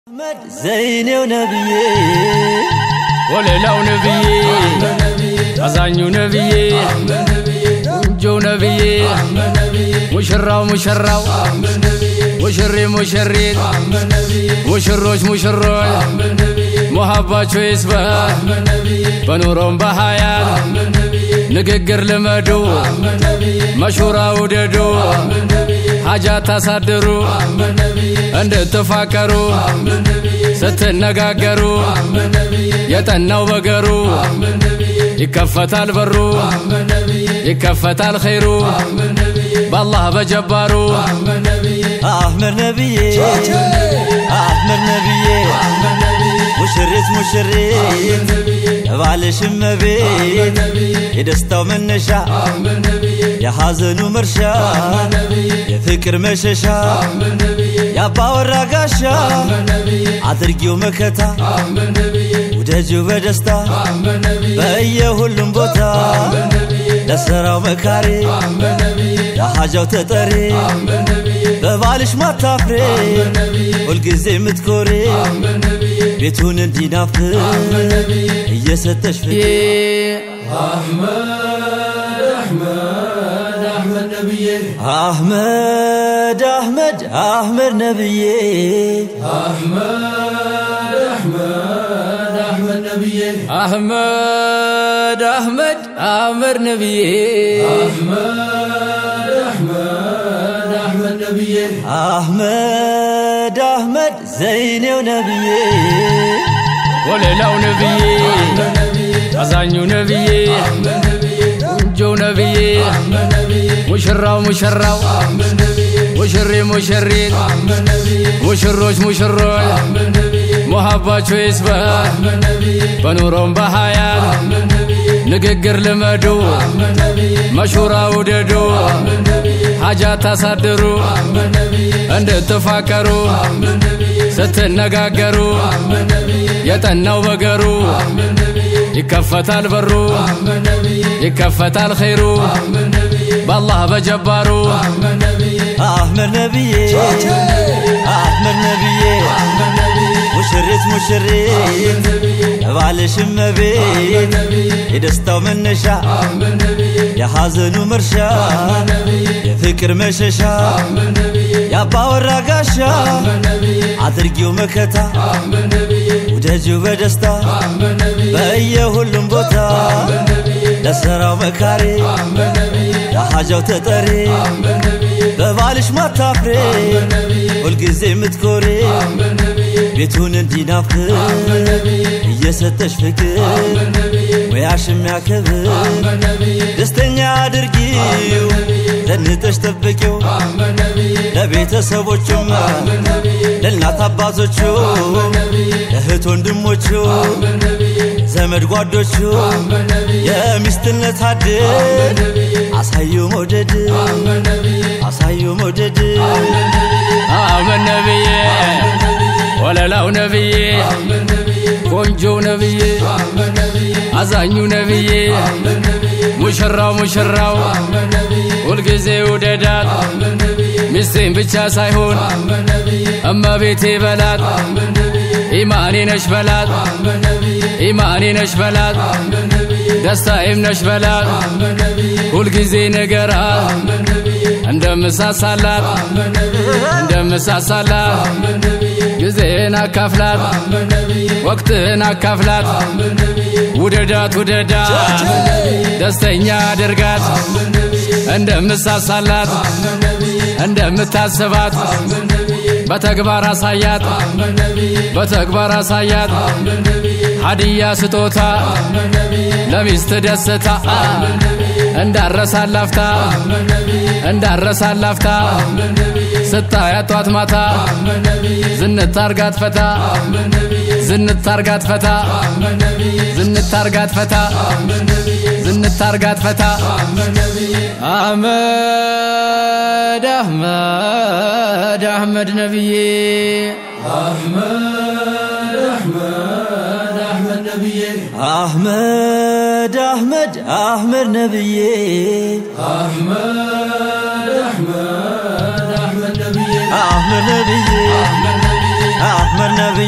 ዘይኔው ነብዬ ወለላው ነብዬ አዛኙ ነብዬ ቁንጆው ነብዬ ሙሽራው ሙሽራው ሙሽሪ ሙሽሪት ሙሽሮች ሙሽሮች ሙሀባቸው ይስበህ በኑሮም በሀያት ንግግር ልመዱ መሹራ ውደዱ ሀጃ ታሳድሩ እንድትፋቀሩ ስትነጋገሩ የጠናው በገሩ ይከፈታል በሩ ይከፈታል ኸይሩ በአላህ በጀባሩ አህመድ ነብዬ አህመድ ነብዬ ሙሽሪት ሙሽሪት ባልሽም መቤት የደስታው መነሻ የሐዘኑ መርሻ የፍቅር መሸሻ የአባወራ ጋሻ አድርጊው መከታ ውደጂው በደስታ በየሁሉም ቦታ ለሥራው መካሪ ለሐጃው ተጠሪ በባልሽ ማታፍሬ ሁልጊዜ የምትኮሬ ቤቱን እንዲናፍር እየሰጠሽ ፍቅር አህመድ አህመድ አህመድ ነብዬ አህመድ አህመድ አህመድ ነብዬ አህመድ አህመድ ዘይኔው ነብዬ ወለላው ነብዬ አዛኙ ነብዬ ቁንጆው ነብዬ ሙሽራው ሙሽራው ሙሽሪ ሙሽሪት ሙሽሮች ሙሽሮች ሙሀባቸው ይስበህ በኑሮም በሀያት ንግግር ልመዱ መሹራ ውደዱ ሀጃ ታሳድሩ እንድትፋቀሩ ስትነጋገሩ የጠናው በገሩ ይከፈታል በሩ ይከፈታል ኸይሩ በአላህ በጀባሩ አህመድ ነብዬ አህመድ ነብዬ ሙሽሪት ሙሽሪት ባልሽም መቤት የደስታው መነሻ የሐዘኑ መርሻ የፍቅር መሸሻ የአባወራ ጋሻ አድርጊው መከታ ውደጂው በደስታ በየሁሉም ቦታ ለሥራው መካሪ ለሐጃው ተጠሪ በባልሽ ማታፍሬ ሁልጊዜ የምትኮሬ ቤቱን እንዲናፍር እየሰጠሽ ፍቅር ሙያሽ የሚያከብር ደስተኛ አድርጊው ዘንጠሽ ጠብቂው ለቤተሰቦቹም ለእናት አባቶቹ ለእህት ወንድሞቹ ዘመድ ጓዶቹ የሚስትነት አድል አሳዩ መውደድ አሳዩ መውደድ አህመድ ነብዬ ወለላው ነብዬ ቆንጆው ነብዬ አዛኙ ነብዬ ሙሽራው ሙሽራው ሁልጊዜ ውደዳት ሚስቴን ብቻ ሳይሆን እመቤቴ በላት ኢማኔ ነሽ በላት ኢማኔ ነሽ በላት ደስታዬም ነሽ በላት ሁልጊዜ ነገራት እንደምሳሳላት እንደምሳሳላት ጊዜን አካፍላት ወቅትን አካፍላት ውደዳት ውደዳት ደስተኛ አድርጋት እንደምሳሳላት እንደምታስባት በተግባር አሳያት በተግባር አሳያት ሀዲያ ስጦታ ለሚስት ደስታ እንዳረሳላፍታ እንዳረሳላፍታ ስታያት ጧት ማታ ዝንታርጋት ፈታ ዝንታርጋት ፈታ ዝንታርጋት ፈታ ዝንታርጋት ፈታ አህመድ አህመድ አህመድ ነብዬ አህመድ አህመድ አህመድ ነብዬ አህመድ ነብዬ አህመድ ነብዬ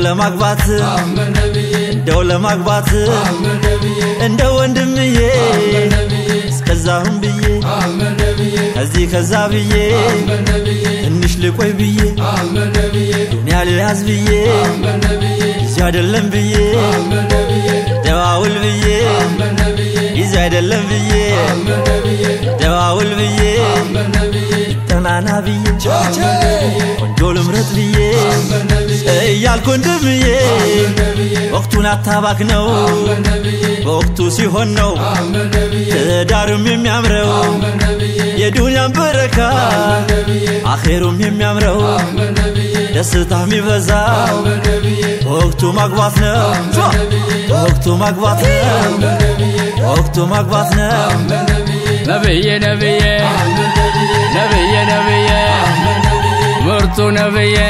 ለማግባት እንደው ለማግባት እንደ ወንድምዬ እስከዛሁን ብዬ ከዚህ ከዛ ብዬ ትንሽ ልቆይ ብዬ ዱንያ ልያዝ ብዬ ጊዜ አይደለም ብዬ ደዋውል ብዬ ጊዜ አይደለም ብዬ ደዋውል ብዬ ጠናና ብዬ ቆንጆ ልምረጥ ብዬ እያልኩ ወንድምዬ ወቅቱን አታባክ ነው በወቅቱ ሲሆን ነው ትዳርም የሚያምረው የዱንያን በረካ አኼሩም የሚያምረው ደስታ የሚበዛው በወቅቱ ማግባት ነው በወቅቱ ማግባት ነው በወቅቱ ማግባት ነው ነብዬ ነብዬ ነብዬ ነብዬ ምርጡ ነብዬ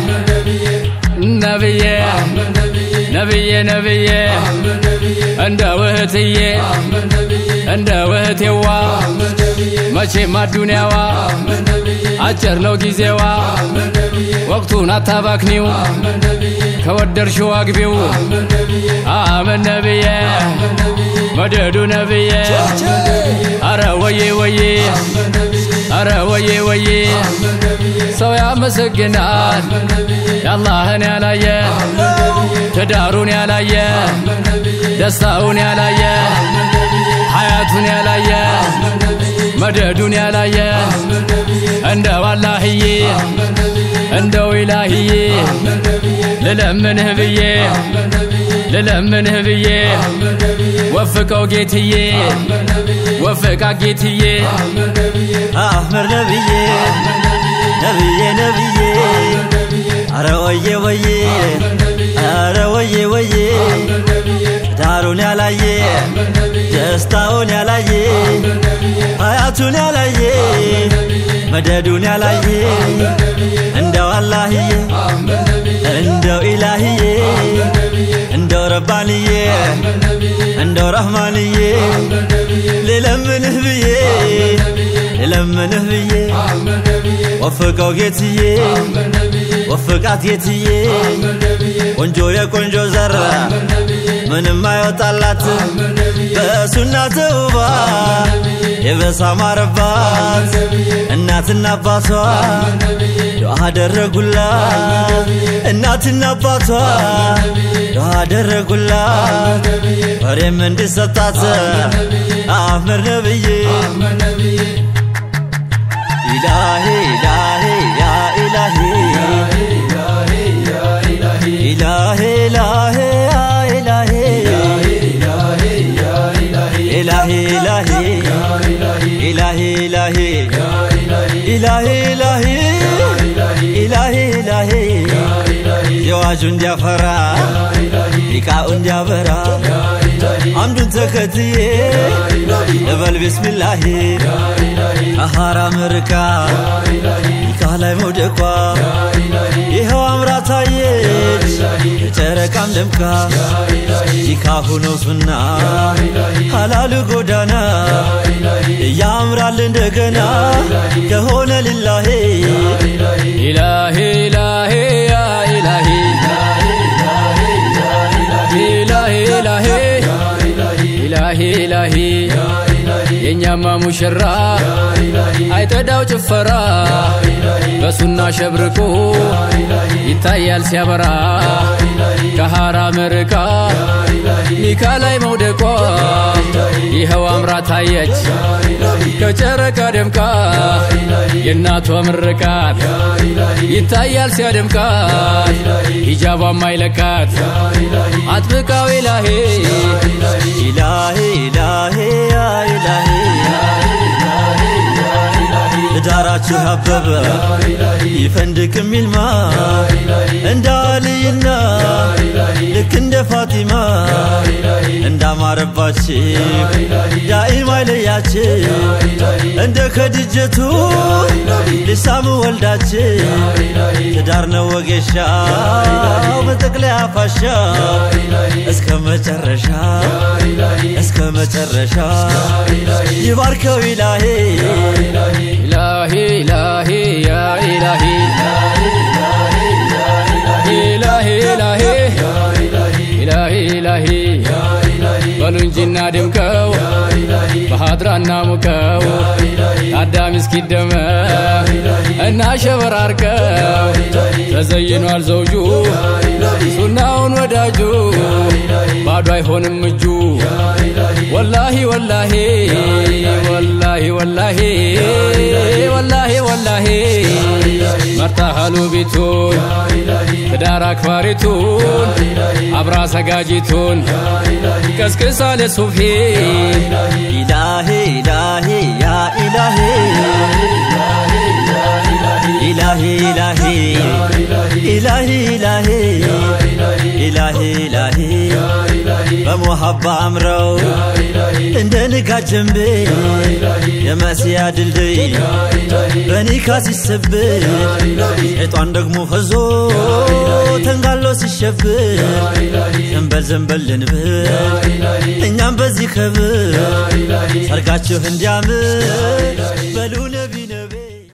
ነብዬ ነብዬ ነብዬ እንደ ውህትዬ እንደ ውህቴዋ መቼም አዱንያዋ አጭር ነው ጊዜዋ ወቅቱን አታባክኒው ከወደድሽው አግቢው አመን ነብዬ መደዱ ነብዬ አረ ወዬ ወዬ አረ ወዬ ወዬ ሰው ያመሰግናል የአላህን ያላየ ትዳሩን ያላየ ደስታውን ያላየ ሐያቱን ያላየ መደዱን ያላየ እንደው አላህዬ እንደው ኢላህዬ ልለምንህ ብዬ ልለምንህ ብዬ ወፍቀው ጌትዬ ወፍቃ ጌትዬ አህመድ ነብዬ ነብዬ ነብዬ አረ ወዬ ወዬ አረ ወዬ ወዬ ዳሩን ያላየ ደስታውን ያላየ ሀያቱን ያላየ መደዱን ያላየ እንደው አላህዬ እንደው ኢላህዬ እንደው ረባንዬ እንደው ረህማንዬ ልለምንህ ብዬ ልለምንህ ብዬ ወፍቀው ጌትዬ ወፍቃት ጌትዬ ቆንጆ የቆንጆ ዘር ምንም አይወጣላት በሱና ተውባ የበሳ ማረባት እናትና አባቷ ዱዓ አደረጉላት እናትና አባቷ ዱዓ አደረጉላት ወሬም እንዲሰጣት አህመድ ነብዬ ኢላሂ ኢላሂ ያ ኢላሂ ኢላሂ ኢላሂ ያ ኢላሂ ኢላሂ ኢላሂ ኢላሂ ኢላሂ ኢላሂ ኢላሂ ኢላሂ ኢላሂ የዋጁ እንዲያፈራ ሊቃኡ እንዲያበራ አምዱን ተከትዬ እበል ቢስሚላሂ ከሐራም ርቃ ኒካ ላይ መውደቋ ይኸው አምራ ታየች የጨረቃም ደምቃ ኒካ ሆነው ሱና ሐላሉ ጎዳና ያምራል እንደገና ከሆነ ልላሄ ኢላሂ ኢላሂ ያ ኢላሂ ኢላሂ ኢላሂ ኢላሂ ኢላሂ የእኛማ ሙሽራ አይጠዳው ጭፈራ በሱና ሸብርቆ ይታያል ሲያበራ ከሐራም ርቃ ኒካ ላይ መውደቋ ይኸው አምራ ታየች ከጨረቃ ደምቃ የእናቷ ምርቃት ይታያል ሲያደምቃት ሂጃቧም አይለቃት አጥብቃው ኢላሄ ኢላሂ ኢላሂ ያ ኢላሂ ትዳራችሁ ያበበ ይፈንድቅ የሚልማ እንደ አልይና ልክ እንደ ፋቲማ እንዳማረባችሁ ዳኢም አይለያችሁ እንደ ከድጀቱ ሊሳሙ ወልዳችሁ ትዳር ነው ወጌሻው በጠቅላይ አፋሻ እስከ መጨረሻ እስከ መጨረሻ ይባርከው ኢላሄ ኢላሂ ኢላሂ ያ ኢላሂ ኢላሂ ኢላሂ እናድምቀው በሀድራና ሙቀው ታዳሚ እስኪደመ እና ሸበራርቀው ተዘይኗል ዘውጁ ሱናውን ወዳጁ ባዶ አይሆንም እጁ ወላሂ ወላሂ ወላሂ ወላሂ ወላሂ ወላሂ መርታሃሉ ቤቱን ትዳር አክባሪቱን አብራ ሰጋጂቱን ቀስቅሳሌ ሱፊ ኢላሂ ኢላሂ ያ ኢላሂ ኢላሂ ኢላሂ ኢላሂ ኢላሂ ኢላሂ ኢላሂ በሞሀባ አምረው እንደ ንጋት ጀንቤ የመሲያ ድልድይ በኒካ ሲሰብር ሸይጣን ደግሞ ፈዞ ተንጋሎ ሲሸብር ዘንበል ዘንበል ልንብር እኛም በዚህ ከብር ሰርጋችሁ እንዲያምር በሉል